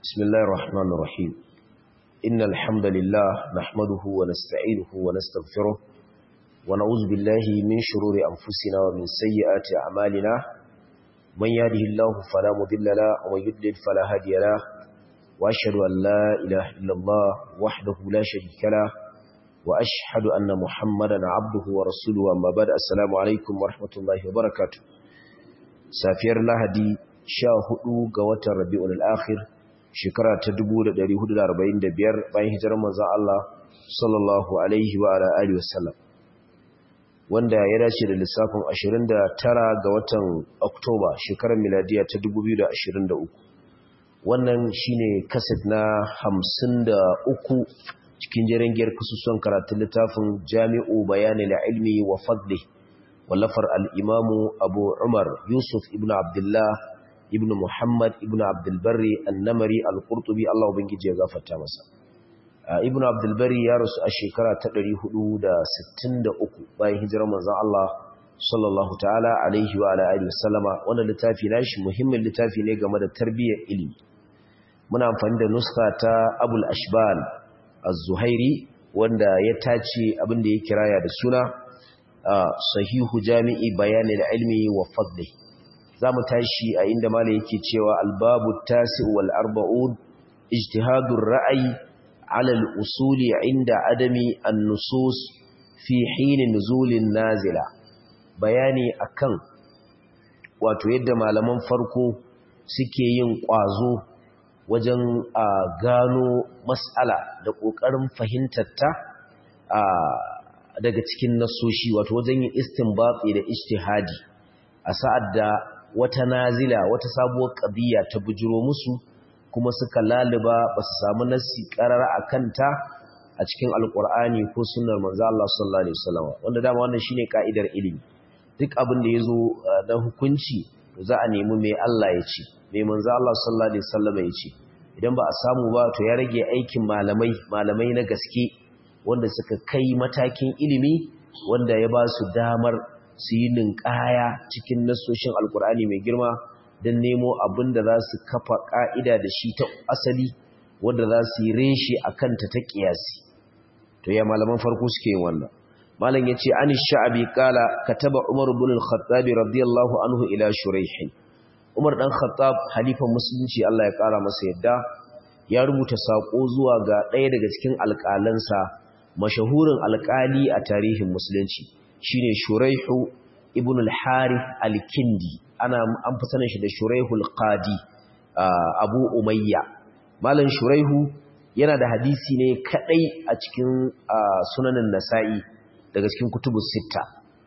بسم الله الرحمن الرحيم إن الحمد لله نحمده ونستعينه ونستغفره ونعوذ بالله من شرور أنفسنا ومن سيئات أعمالنا من يهده الله فلا مضل له ومن يضلل فلا هادي له وأشهد أن لا إله إلا الله وحده لا شريك له وأشهد أن محمدا عبده ورسوله أما بعد السلام عليكم ورحمة الله وبركاته سافير lahadi sha hudu ga watan rabi'ul akhir shekara ta 1445 bayan hijirar manzon Allah sallallahu alaihi wa ala alihi wasallam wanda ya dace da lissafin 29 ga watan Oktoba shekarar miladiya ta 2023 wannan shine kaset na 53 cikin jirangiyar kasusuwan karatun littafin Jami'u Bayanil Ilmi wa Fadli wallafar al-Imamu Abu Umar Yusuf ibn Abdullah ibn Muhammad ibn Abdulbari annamari al-Qurtubi Allah ubangiji ya gafarta masa ibn Abdulbari ya rasu a shekara ta 463 bayan hijirar manzon Allah sallallahu ta'ala alaihi wa ala alihi wasallama wannan littafi nashi muhimmin littafi ne game da tarbiyyar ilimi muna amfani da nuska ta Abul Ashbal Az-Zuhairi wanda ya tace abin da ya kiraya da suna sahihu jami'i bayanil ilmi wa fadlihi za mu tashi a inda mala yake cewa albabu tasi wal arba'un ijtihadur ra'ayi ala al-usuli inda adami an-nusus fi hin nuzulin nazila bayani akan wato yadda malaman farko suke yin kwazo wajen a gano mas'ala da kokarin fahimtar ta daga cikin nasoshi wato wajen yin istinbati da ijtihadi a sa'ad da wata nazila wata sabuwar ƙabiya ta bujiro musu kuma suka laluba ba su samu nassi ƙarara a kanta a cikin alƙur'ani ko sunnar manzo Allah sallallahu alaihi wasallam wanda dama wannan shine ka'idar ilimi duk abin da yazo na hukunci to za a nemi me Allah ya ce me manzo Allah sallallahu alaihi wasallam ya ce idan ba a samu ba to ya rage aikin malamai malamai na gaske wanda suka kai matakin ilimi wanda ya ba su damar su yi ninkaya cikin nasoshin alkur'ani mai girma don nemo abin da za su kafa ƙa'ida da shi ta asali wadda za su yi reshe a kanta ta ƙiyasi to ya malaman farko suke yin wannan malam ya ce an sha'abi kala ka taba umar bin al-khattabi radiyallahu anhu ila shuraihin umar dan khattab halifan musulunci Allah ya ƙara masa yadda ya rubuta saƙo zuwa ga ɗaya daga cikin alƙalansa mashahurin alƙali a tarihin musulunci shine Shuraihu ibn al-Harith al-Kindi ana an fi sanin shi da Shuraihu al-Qadi Abu Umayya Malam Shuraihu yana da hadisi ne kadai a cikin sunanin Nasa'i daga cikin kutubus sitta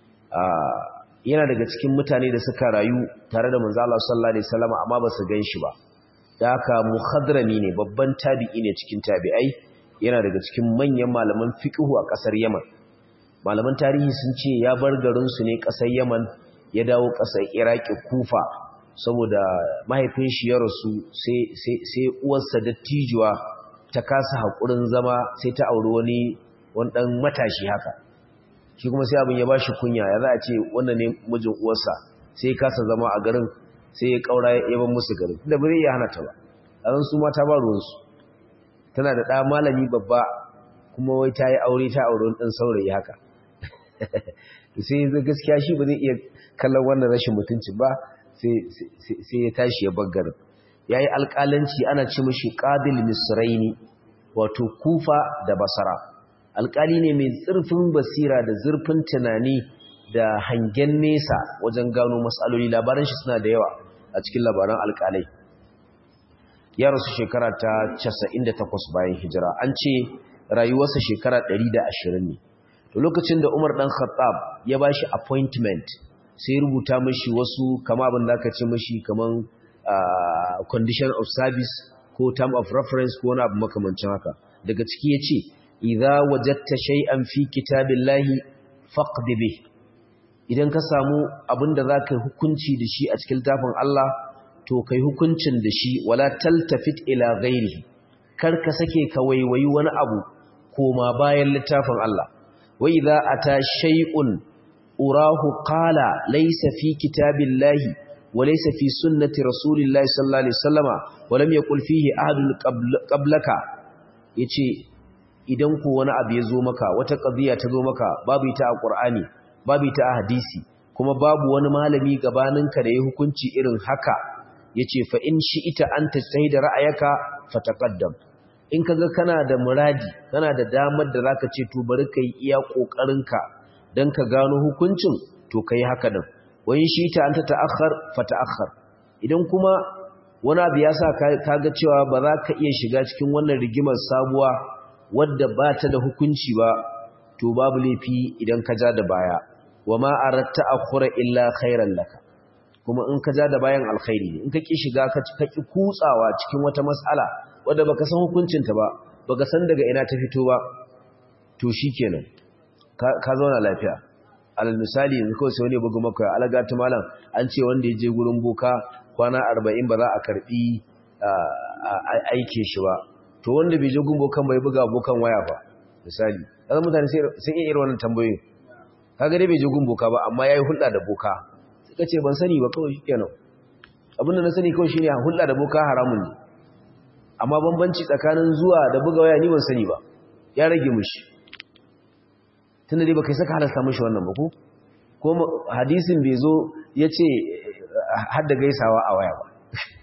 yana daga cikin mutane da suka rayu tare da manzo Allah sallallahu alaihi wasallam amma ba su ganshi ba da haka muhadrami ne babban tabi'i ne cikin tabi'ai yana daga cikin manyan malaman fiqhu a kasar Yaman malaman tarihi sun ce ya bar garinsu ne ƙasar yaman ya dawo ƙasar iraki kufa saboda mahaifin shi ya rasu sai uwarsa dattijuwa ta kasa haƙurin zama sai ta auri wani ɗan matashi haka shi kuma sai abin ya ba shi kunya ya za a ce wannan ne mijin uwarsa sai ya kasa zama a garin sai ya ƙaura ya ban musu garin da bai ya hana ta ba a su mata ba ruwansu tana da ɗa malami babba kuma wai ta yi aure ta aure ɗan saurayi haka sai yanzu gaskiya shi ba zai iya kallon wannan rashin mutunci ba sai ya tashi ya baggar ya yi alƙalanci ana ce mashi ƙadil misraini wato kufa da basara alƙali ne mai zurfin basira da zurfin tunani da hangen nesa wajen gano matsaloli labaran shi suna da yawa a cikin labaran alƙalai ya rasu shekara ta 98 bayan hijira an ce rayuwarsa shekara 120 ne to lokacin da Umar dan Khattab ya bashi appointment sai rubuta mishi wasu kama abin da aka ce mishi kaman condition of service ko term of reference ko wani abu makamancin haka daga ciki yace idza wajadta shay'an fi kitabillahi faqd bih idan ka samu abin da zaka hukunci da shi a cikin tafin Allah to kai hukuncin da shi wala taltafit ila ghairihi kar ka sake ka waiwayi wani abu koma bayan littafin Allah وإذا أتى شيء أراه قال ليس في كتاب الله وليس في سنة رسول الله صلى الله عليه وسلم ولم يقل فيه أحد قبلك yace idan ko wani abu ya zo maka wata qadiya ta zo maka babu ita a Qur'ani babu ita a hadisi kuma babu wani malami gabaninka da ya hukunci irin haka yace fa in ita an tajtahida ra'ayaka fataqaddam in kaga kana da muradi kana da damar da zaka ce to bari kai iya kokarinka dan ka gano hukuncin to kai haka din wayin shi ta anta ta'akhkhar fa ta'akhkhar idan kuma wani abu ya sa kaga cewa ba za ka iya shiga cikin wannan rigimar sabuwa wadda ba ta da hukunci ba to babu laifi idan ka ja da baya wama aratta akhura illa khairan laka kuma in ka ja da bayan alkhairi ne in ka ki shiga ka ki kutsawa cikin wata mas'ala wadda baka san hukuncinta ba baka san daga ina ta fito ba to shikenan ka zauna lafiya alal misali yanzu kawai sai wani bugu maka alaga ta malam an ce wanda ya je gurin boka kwana 40 ba za a karbi aikin shi ba to wanda bai je gurin bokan bai buga bokan waya ba misali kaga mutane sai iya irin wannan tambayoyin kaga dai bai je gurin boka ba amma yayi hulɗa da boka sai ka ce ban sani ba kawai shikenan abinda na sani kawai shine hulɗa da boka haramun ne amma bambanci tsakanin zuwa da buga waya ni ban sani ba ya rage mushi tunda dai baka saka halasta mushi wannan ba ko ko hadisin bai zo yace har da gaisawa a waya ba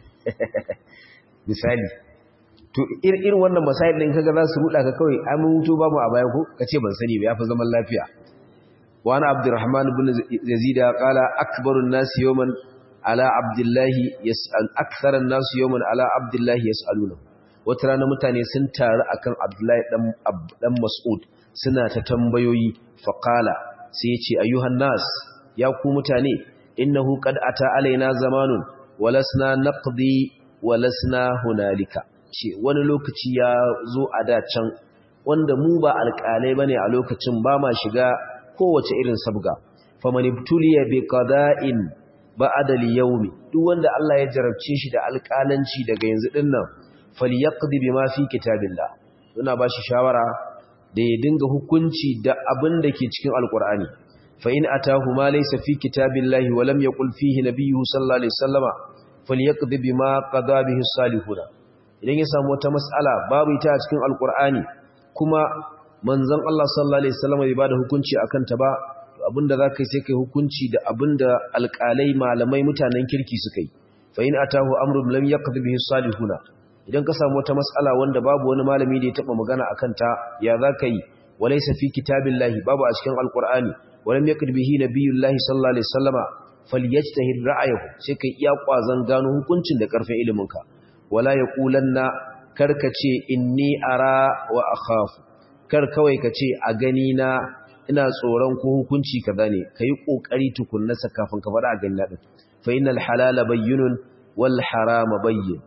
misali to irin wannan masail din kaga za su ruda ka kawai an mutu babu a baya ko kace ban sani ba yafi zaman lafiya wa ana abdurrahman ibn yazid qala akbarun nas yawman ala abdullahi yas'al aktharan nas yawman ala abdullahi yas'aluna wata rana mutane sun taru akan abdullahi dan dan mas'ud suna ta tambayoyi faqala sai yace ayyuhan nas ya ku mutane innahu qad ata alaina zamanun walasna naqdi walasna hunalika ce wani lokaci ya zo a da can wanda mu ba alƙalai bane a lokacin ba ma shiga kowace irin sabga faman ibtuliya bi qada'in ba'da al-yawmi duk wanda Allah ya jarabce shi da alƙalanci daga yanzu dinnan falyaqdi bima fi kitabillah ina ba shi shawara da ya dinga hukunci da abin da ke cikin alƙur'ani fa in atahu ma laysa fi kitabillahi wa lam yaqul fihi nabiyyuhu sallallahu alaihi wasallama falyaqdi bima qada bihi salihuna idan ya samu wata mas'ala babu ita a cikin alqur'ani kuma manzon Allah sallallahu alaihi wasallama bai bada hukunci akan ta ba to abinda zakai sai kai hukunci da abinda alqalai malamai mutanen kirki suka yi fa in atahu amrun lam yaqdi bihi salihuna idan ka samu wata mas'ala wanda babu wani malami da ya taba magana akan ta ya zakai walaysa fi kitabillahi babu a cikin alqur'ani walam yaqdi bihi nabiyullahi sallallahu alaihi wasallama falyajtahid ra'ayahu sai kai iya kwazan gano hukuncin da karfin iliminka wala yaqulanna karkace inni ara wa akhafu kar kawai kace a gani na ina tsoron ko hukunci kaza ne kai kokari tukunna kafin ka fada a gani na din fa innal halala bayyinun wal harama bayyin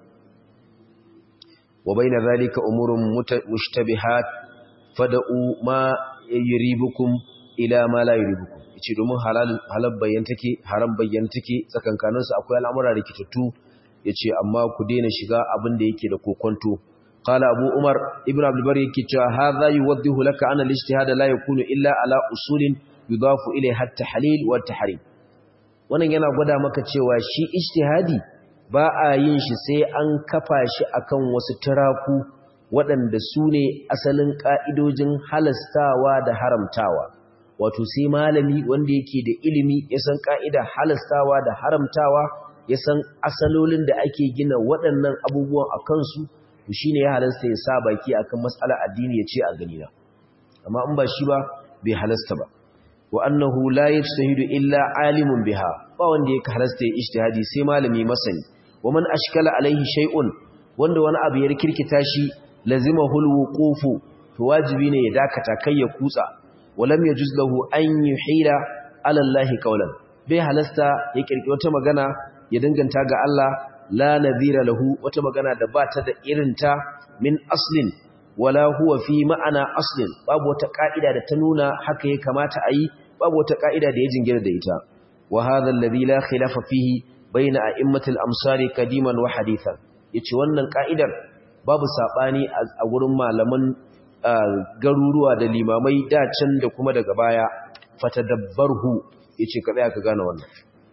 wa bayna zalika umurun mushtabihat fada'u ma yuribukum ila ma la yuribukum ce domin halal bayyan take haram bayyan take tsakankaninsu akwai al'amura rikitattu ya ce amma ku daina shiga abin da yake da kokonto qala abu umar ibn abdul bari yake cewa hadha yuwaddihu laka anna al-ijtihad la yakunu illa ala usulin yudafu ilayha at-tahlil wa at-tahrim wannan yana gwada maka cewa shi ijtihadi ba a yin shi sai an kafa shi akan wasu turaku waɗanda su ne asalin ƙa'idojin halastawa da haramtawa wato sai malami wanda yake da ilimi ya san ka'ida halastawa da haramtawa ya san asalolin da ake gina waɗannan abubuwan a kansu to shine ya halasta ya sa baki akan matsalar addini ya ce a gani na amma in ba shi ba bai halasta ba wa annahu la yajtahidu illa alimun biha ba wanda yake halasta ya ijtihadi sai malami masani wa man ashkala alaihi shay'un wanda wani abu ya rikirkita shi lazimahu alwuqufu to wajibi ne ya dakata kai ya kutsa walam yajuz lahu an yuhila ala Allah qawlan bai halasta ya kirki wata magana ya danganta ga Allah la nadhira lahu wata magana da ba ta da irinta min aslin wala huwa fi ma'ana aslin babu wata ka'ida da ta nuna haka ya kamata a yi babu wata ka'ida da ya jingira da ita wa hadha alladhi la khilafa fihi bayna a'immatil amsari kadiman wa hadithan yace wannan ka'idar babu sabani a gurin malaman garuruwa da limamai da can da kuma daga baya fatadabbarhu yace ka tsaya ka gane wannan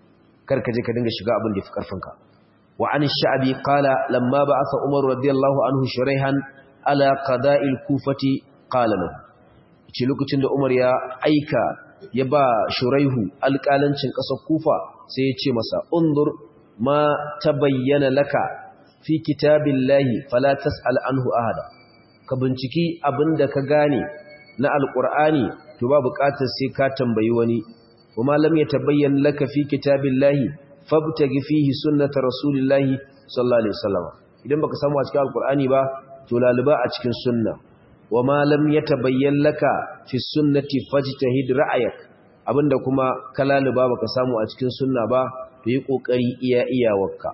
kar ka je ka dinga shiga abin da yafi karfinka wa an sha'bi qala lamma ba'atha umar radiyallahu anhu shuraihan ala qada'il kufati qala lahu ce lokacin da umar ya aika ya ba shuraihu alƙalancin ƙasar kufa sai ya ce masa undur ma tabayyana laka fi kitabillahi fala tas'al anhu ahada ka binciki abinda ka gane na alqur'ani to ba buƙatar sai ka tambayi wani kuma lam yatabayyan laka fi kitabillahi fabtagi fihi sunnata rasulillahi sallallahu alaihi wasallam idan baka samu a cikin alqur'ani ba to laluba a cikin sunna wama lam yatabayyan laka fi sunnati fajtahid ra'ayak abinda kuma ka laluba baka samu a cikin sunna ba to yi kokari iya iyawarka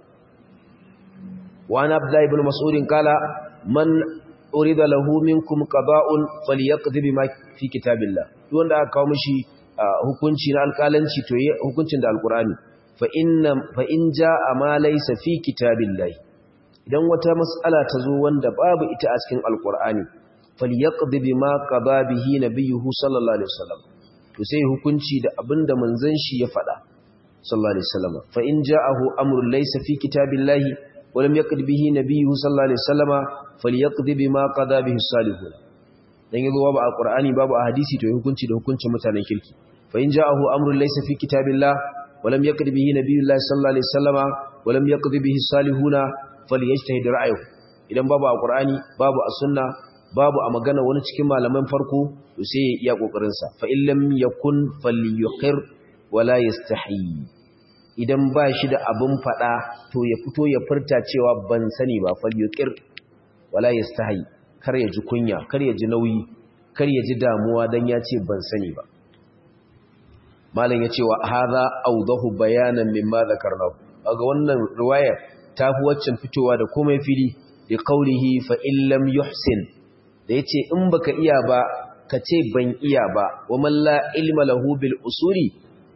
وعن عبد الله بن مسعود قال من أريد له منكم قضاء فليقضي بما في كتاب الله دون da aka kawo mishi hukunci na alƙalanci to yi hukuncin da alƙur'ani fa inna fa in jaa ma laysa fi kitabillahi idan wata mas'ala ta zo wanda babu ita a cikin alƙur'ani falyaqdi bima qada bihi nabiyuhu sallallahu alaihi wasallam to sai hukunci da abinda manzon shi ya faɗa sallallahu alaihi wasallam fa in ja'ahu amrun laysa fi kitabillahi ولم يقض به نبيه صلى الله عليه وسلم فليقضي بما قضى به الصالحون dan yazo babu alqur'ani babu hadisi to hukunci da hukuncin mutanen kirki fa in ja'ahu amrun laysa fi kitabillah walam yaqdi bihi nabiyullah sallallahu alaihi wasallama walam yaqdi bihi salihuna falyajtahid ra'ayuhu idan babu alqur'ani babu as-sunna babu a magana wani cikin malaman farko to sai ya iya kokarin sa fa illam yakun falyuqir wala yastahi idan ba shi da abin faɗa to ya fito ya furta cewa ban sani ba falyuqir wala yastahi kar ya ji kunya kar ya ji nauyi kar ya ji damuwa dan ya ce ban sani ba malam ya ce wa hadha awdahu bayanan mimma zakarnahu kaga wannan riwaya ta fi waccan fitowa da komai fili da qaulihi fa illam yuhsin da yace in baka iya ba ka ce ban iya ba wa man la ilma lahu bil usuli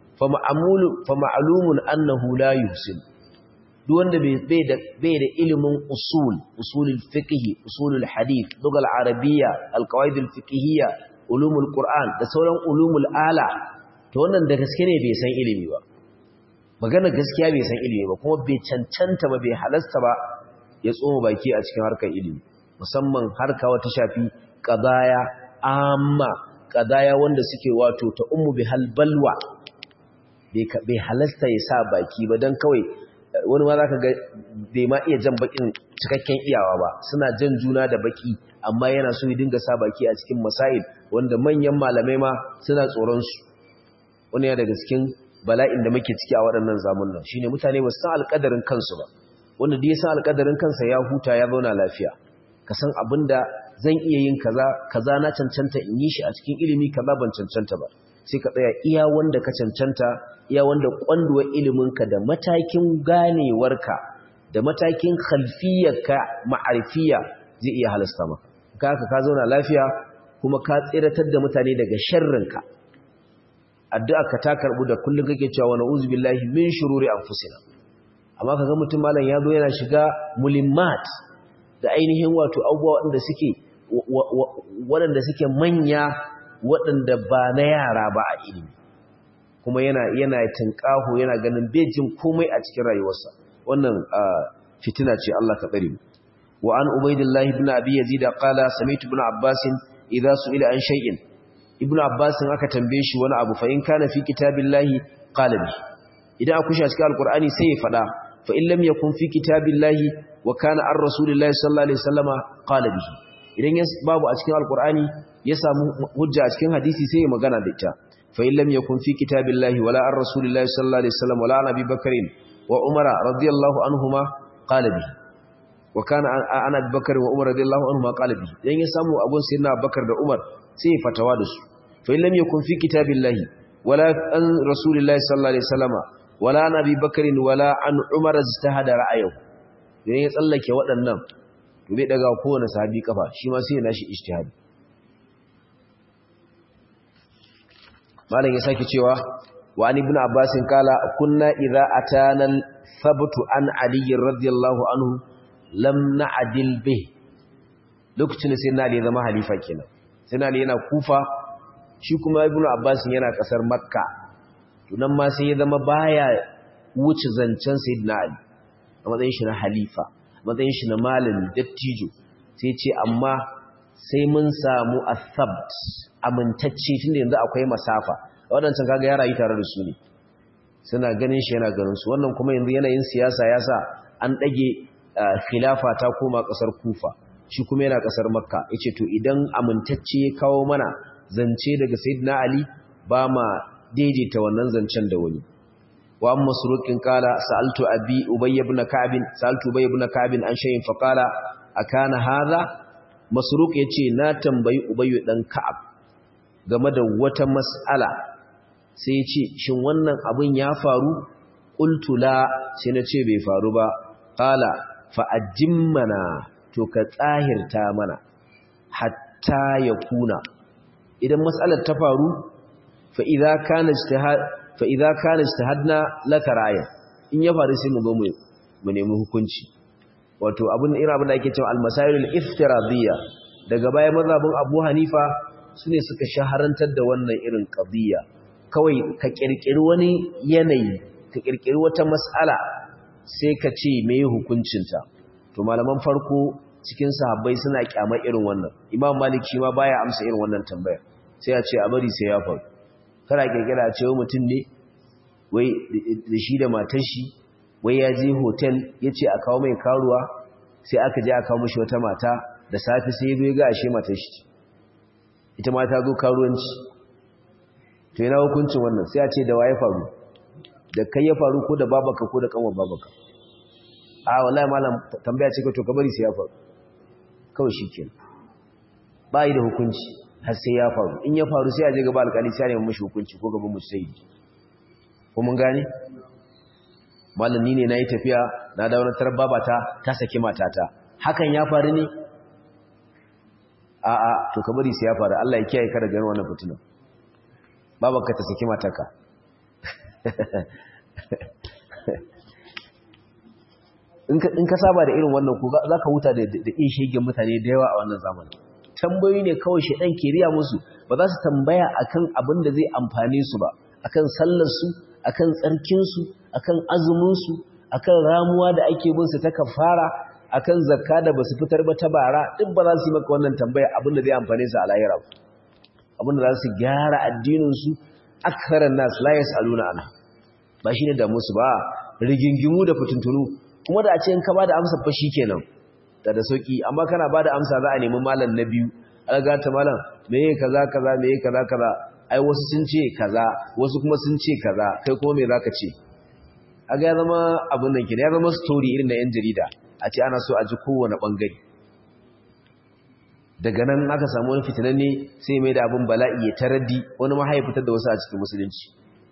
fama'alumun annahu la yuhsin duk wanda bai da bai da ilimin usul usulul fiqh usulul hadith lugal arabiyya alqawaid alfiqhiyya ulumul qur'an da sauran ulumul ala to wannan da gaske ne bai san ilimi ba magana gaskiya bai san ilimi ba kuma bai cancanta ba bai halasta ba ya tsoma baki a cikin harkar ilimi musamman harka wata shafi qadaya amma qadaya wanda suke wato ta ummu bihal balwa bai halasta ya sa baki ba don kawai wani ma za ka ga bai ma iya jan bakin cikakken iyawa ba suna jan juna da baki amma yana so ya dinga sa baki a cikin masail wanda manyan malamai ma suna tsoronsu wani ya daga cikin bala'in da muke ciki a waɗannan zamunan shine mutane ba su san alƙadarin kansu ba wanda da ya san alƙadarin kansa ya huta ya zauna lafiya ka san abin da zan iya yin kaza kaza na cancanta in yi shi a cikin ilimi kaza ban cancanta ba sai ka tsaya iya wanda ka cancanta iya wanda kwanduwar iliminka da matakin ganewarka da matakin khalfiyarka ma'arifiya zai iya halasta maka kaka ka zauna lafiya kuma ka tsiratar da mutane daga sharrinka addu'a ka ta karbu da kullum kake cewa wa na'udzu billahi min shururi anfusina amma kaga mutum malam ya zo yana shiga mulimmat da ainihin wato abubuwa waɗanda suke waɗanda suke manya waɗanda ba na yara ba a ilimi kuma yana yana tinkaho yana ganin bejin komai a cikin rayuwarsa wannan fitina ce Allah ka tsare mu wa an ubaydillah ibn abi yazid qala sami'tu ibn abbas idza su'ila an shay'in ibn abbas aka tambaye shi wani abu fa in kana fi kitabillahi qala bi idan aka kusha cikin alqur'ani sai ya fada fa in lam yakun fi kitabillahi wa kana ar rasulillahi sallallahu alaihi wasallama qala bihi idan babu a cikin alqur'ani ya samu hujja a cikin hadisi sai ya magana da ita fa in lam yakun fi kitabillahi wala ar rasulillahi sallallahu alaihi wasallam wala nabi bakrin wa umara radiyallahu anhuma qala bihi wa kana ana bakar wa umar radiyallahu anhuma qala bihi idan ya samu abun sayyidina bakar da umar sai ya fatawa da su fa in lam yakun fi kitabillahi wala an rasulillahi sallallahu alaihi wasallam wala nabi bakrin wala an umar ijtahada ra'ayahu idan ya tsallake waɗannan to bai daga kowane sahabi kafa shi ma sai ya nashi ijtihadi malam ya sake cewa wa an ibn abbas kala kunna idza atana thabtu an ali radiyallahu anhu lam na'dil bih lokacin sai na ali zama halifa kenan sai na ali yana kufa shi kuma ibn abbas yana kasar makka to nan ma sai ya zama baya wuce zancen sayyidina ali a matsayin shi na halifa a matsayin shi na malami dattijo sai ce amma sai mun samu athabt amintacce tunda yanzu akwai masafa waɗancan kaga ya rayu tare da su ne suna ganin shi yana ganin su wannan kuma yanzu yanayin siyasa ya sa an ɗage khilafa ta koma ƙasar kufa shi kuma yana ƙasar makka ya ce to idan amintacce ya kawo mana zance daga sayyidina ali ba ma daidaita wannan zancen da wani wa amma surukin kala sa'altu abi ubay ibn ka'b sa'altu ubay ibn ka'b an shay'in fa qala akana hadha masruq yace na tambayi ubay dan ka'ab game da wata mas'ala sai yace shin wannan abin ya faru qultu la sai nace bai faru ba qala fa ajimmana to ka tsahirta mana hatta yakuna idan mas'alar ta faru fa idza kana ijtihad fa idza kana ijtihadna laka ra'aya in ya faru sai mu go mu nemi hukunci wato abun irin abin da ake cewa al-masail al-iftiradiyya daga baya mazhabin Abu Hanifa sune suka shaharantar da wannan irin qadiyya kawai ka kirkiri wani yanayi ka kirkiri wata mas'ala sai ka ce meye hukuncinta to malaman farko cikin sahabbai suna kyamar irin wannan Imam Malik shi ma baya amsa irin wannan tambaya sai ya ce a bari sai ya faru kana kirkira a cewa mutum ne wai da shi da matar shi wai ya je hotel ya ce a kawo mai karuwa sai aka je a kawo mashi wata mata da safi sai ya ga ashe matar shi ita mata zo karuwanci to yana hukuncin wannan sai a ce da waye faru da kai ya faru ko da babaka ko da kanwar babaka a wallahi malam tambaya ce ka to ka bari sai ya faru kawai shikenan ba yi da hukunci har sai ya faru in ya faru sai a je gaba alƙali sai a nemi mashi hukunci ko gaban mujtahidi ko mun gane malami ne nayi tafiya na dawo na tarar babata ta saki matata hakan ya faru ne a a to ka bari sai ya faru Allah ya kiyaye ka daga wannan fitina babanka ta saki mataka in ka saba da irin wannan ko za ka huta da iya shegen mutane da yawa a wannan zamanin tambayoyi ne kawai shaidan ke riya musu ba za su tambaya akan abin da zai amfane su ba akan sallarsu akan tsarkinsu akan azuminsu akan ramuwa da ake bin su ta kafara akan zakka da basu fitar ba ta bara duk ba za su yi maka wannan tambaya abin da zai amfane su a lahira abin da za su gyara addinin su akharan nas la yasaluna anha ba shine da musu ba rigingimu da fitintunu kuma da a ce in ka bada amsa fa shikenan da da sauki amma kana bada amsa za a nemi malam na biyu alga ta malam meye kaza kaza meye kaza kaza ai wasu sun ce kaza wasu kuma sun ce kaza kai kuma me zaka ce aga ya zama abin nan kina ya zama story irin na yan jarida a ce ana so a ji kowane bangare daga nan aka samu wani fitinanne sai mai da abin bala'i ya taraddi wani mahaifitar da wasu a cikin musulunci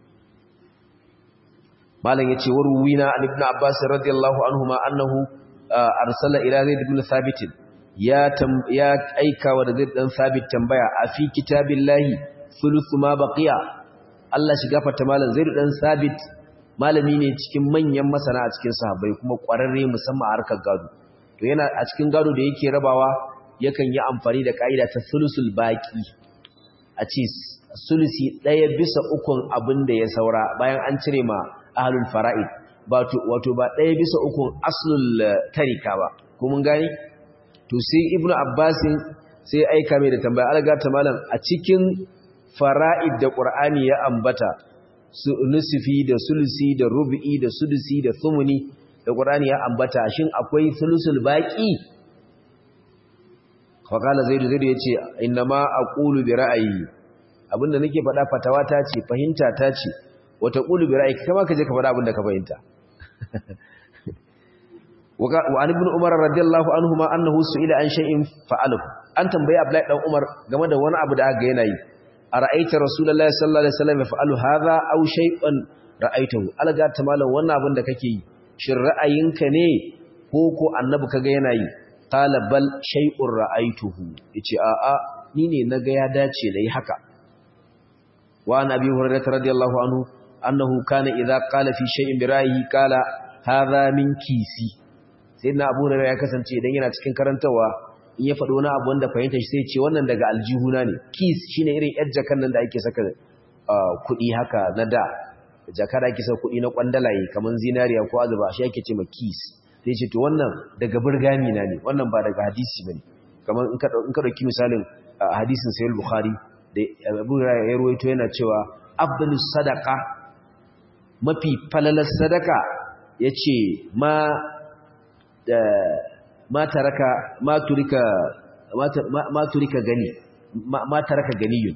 malam yace warwina an ibn abbas radiyallahu anhuma annahu arsala ila zaid ibn thabit ya ya aika wa zaid dan thabit tambaya a fi kitabillahi thuluth ma baqiya Allah shi gafarta malam zaid dan thabit malami ne cikin manyan masana a cikin sahabbai kuma kwararre musamman a harkar gado to yana a cikin gado da yake rabawa yakan yi amfani da kaida ta thulusul baqi a ce sulusi daya bisa ukun abin da ya saura bayan an cire ma ahlul fara'id wato ba ɗaya bisa ukun aslul tarika ba ko mun gani to sai ibnu abbasin sai aika mai da tambaya alga ta malam a cikin fara'id da qur'ani ya ambata su nusufi da sulusi da rubu'i da sudusi da thumuni da qur'ani ya ambata shin akwai sulusul baqi fa qala zaidu zaidu yace innama aqulu bi ra'ayi abinda nake faɗa fatawa ta ce fahimta ta ce wata ƙulu bi ra'ayi kama ka je ka faɗa abin da ka fahimta wa an ibn umar radiyallahu anhu ma annahu su'ila an shay'in fa'alahu an tambayi abdullahi dan umar game da wani abu da aka yana yi ara'aita rasulullahi sallallahu alaihi wasallam yaf'alu hadha aw shay'an ra'aitahu alga ta malam wannan abin da kake yi shin ra'ayinka ne ko ko annabi kaga yana yi qala bal shay'un ra'aituhu yace a a ni ne naga ya dace da yi haka wa an abi hurairah radiyallahu anhu annahu kana idza qala fi shay'in bi ra'yihi qala hadha min kisi sayyidina abu hurairah ya kasance idan yana cikin karantawa in ya faɗo wani abu wanda fahimta shi sai ce wannan daga aljihuna ne kis shine irin yar jakan nan da ake saka kuɗi haka na da jaka da ake sa kuɗi na kwandalaye kamar zinariya ko azuba shi ake ce ma kis sai ce to wannan daga burgami na ne wannan ba daga hadisi bane kamar in ka in ka dauki misalin hadisin sahih bukhari da Abu Hurairah ya rawaito yana cewa afdalus sadaqa mafi falalar sadaka yace ma da ma taraka ma turika ma turika gani ma taraka ganiyun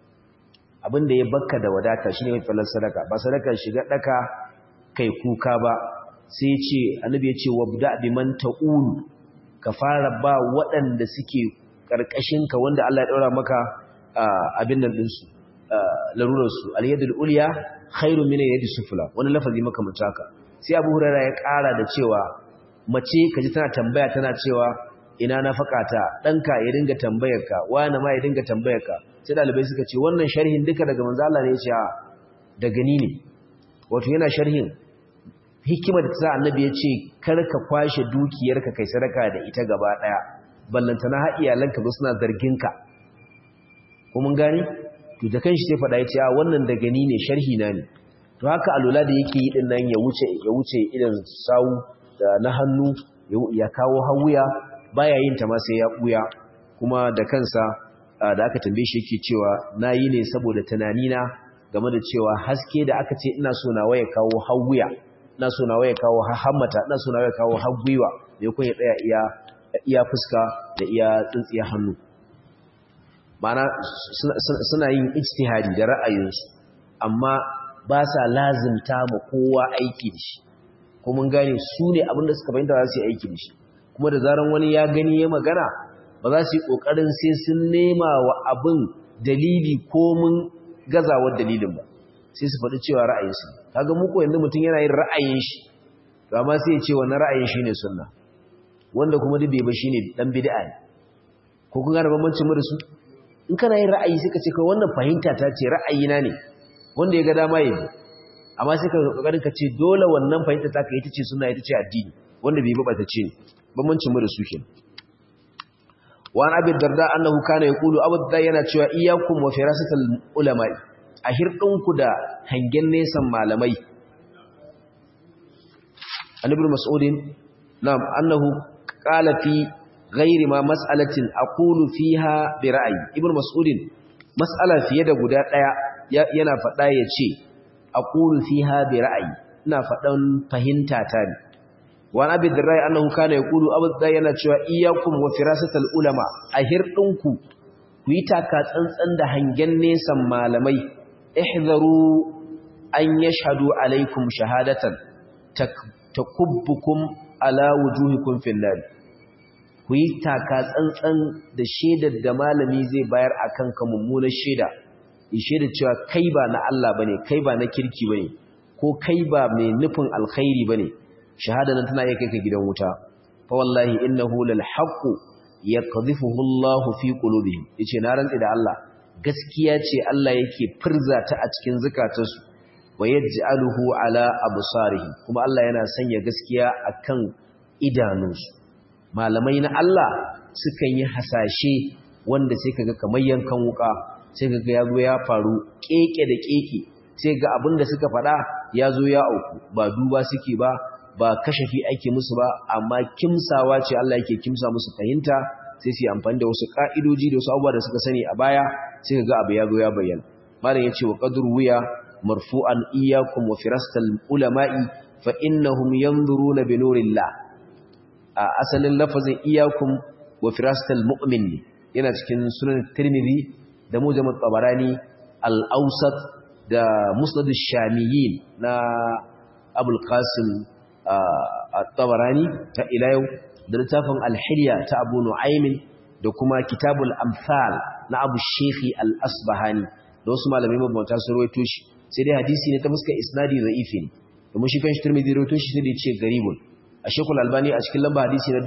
abinda ya bakka da wadata shine mai fallar sadaka ba sadaka shiga daka kai kuka ba sai ce annabi ya ce wabda biman ta'ul ka fara ba waɗanda suke karkashin ka wanda Allah ya daura maka abin nan din su larurar su al-yadul ulya khairu min yadi sufla wani lafazi maka mutaka sai Abu Hurairah ya ƙara da cewa mace kaji tana tambaya tana cewa ina nafakata danka ya dinga tambayarka wani ma ya dinga tambayarka sai dalibai suka ce wannan sharhin duka daga manzo Allah ne ya ce a daga ni ne wato yana sharhin hikimar da annabi ya ce kar ka kwashe dukiyarka kai sadaka da ita gaba daya ballantana har iyalanka zo suna zargin ka ko mun gani to da kanshi sai fada ya ce a wannan daga ni ne sharhi na ne to haka alula da yake yi din nan ya wuce ya wuce idan sawu da na hannu ya kawo hawuya baya yin ta ma sai ya buya kuma da kansa da aka tambaye shi yake cewa nayi ne saboda tunanina game da cewa haske da aka ce ina so na waye kawo hawuya ina so na waye kawo hammata ina so na waye kawo hagwiwa me kun ya tsaya iya iya fuska da iya tsintsiya hannu ma'ana suna yin ijtihadi da ra'ayinsu amma ba sa lazimta ma kowa aiki da shi ko mun gane su ne abinda suka fahimta za su yi aiki da shi kuma da zaran wani ya gani ya magana ba za su yi ƙoƙarin sai sun nema wa abin dalili ko mun gazawar dalilin ba sai su faɗi cewa ra'ayinsu kaga muku yanzu mutum yana yin ra'ayin shi to amma sai ya ce wannan ra'ayin shi ne sunna wanda kuma duk bai ba shine dan bid'a ne ko kun gane bambancin mu da su in kana yin ra'ayi sai ka ce kai wannan fahimta ta ce ra'ayina ne wanda ya ga dama ya bi amma sai ka kokarin ka ce dole wannan fahimta ta ka ita ce sunna ita ce addini wanda bai ba ta ce bambancin mu da su kenan wa an abi darda annahu kana yaqulu abu darda yana cewa iyyakum wa firasatal ulama a hirdinku da hangen nesan malamai annabi mas'udin na'am annahu qala fi ghairi ma mas'alatin aqulu fiha bi ra'yi ibnu mas'udin mas'ala fiye da guda daya yana fada yace aqulu fiha bi ra'yi ina fadan fahimta ta ne wa abi dirrai annahu kana yaqulu abu dirrai yana cewa iyyakum wa firasatal ulama a hirdinku ku yi taka tsantsan da hangen nesan malamai ihzaru an yashhadu alaikum shahadatan takubbukum ala wujuhikum fil nar ku yi taka tsantsan da shaidar da malami zai bayar akan ka mummunar shaida yi shaida cewa kai ba na Allah bane kai ba na kirki bane ko kai ba mai nufin alkhairi bane shahada nan tana iya kai ka gidan wuta fa wallahi innahu lal haqq yaqdhifuhu Allah fi qulubihim yace na rantsi da Allah gaskiya ce Allah yake firza ta a cikin zakatansu wa yaj'aluhu ala absarihim kuma Allah yana sanya gaskiya akan idanunsu malamai na Allah sukan yi hasashe wanda sai kaga kamar yankan wuka sai kaga yazo ya faru keke da keke sai ga abinda suka faɗa yazo ya auku ba duba suke ba ba kashafi ake musu ba amma kimsawa ce Allah yake kimsa musu fahimta sai su yi amfani da wasu ka'idoji da wasu abubuwa da suka sani a baya sai ga abu ya zo ya bayyana malam yace wa qadru wiya marfu'an iyyakum wa firastal ulama'i fa innahum yanzuruna bi nurillah a asalin lafazin iyyakum wa firastal mu'min yana cikin sunan tirmidhi da mujam at-tabarani al-awsat da musnad ash-shamiyyin na abul qasim at-tabarani ta ila yau da littafin al-hilya ta abu nu'aymin da kuma kitabul amsal na abu shekhi al-asbahani da wasu malamai mabauta sun rawaito shi sai dai hadisi ne ta fuskar isnadi za'ifi ne domin shi kan shi turmidi rawaito shi sai da ce garibun a shekul albani a cikin lamba hadisi na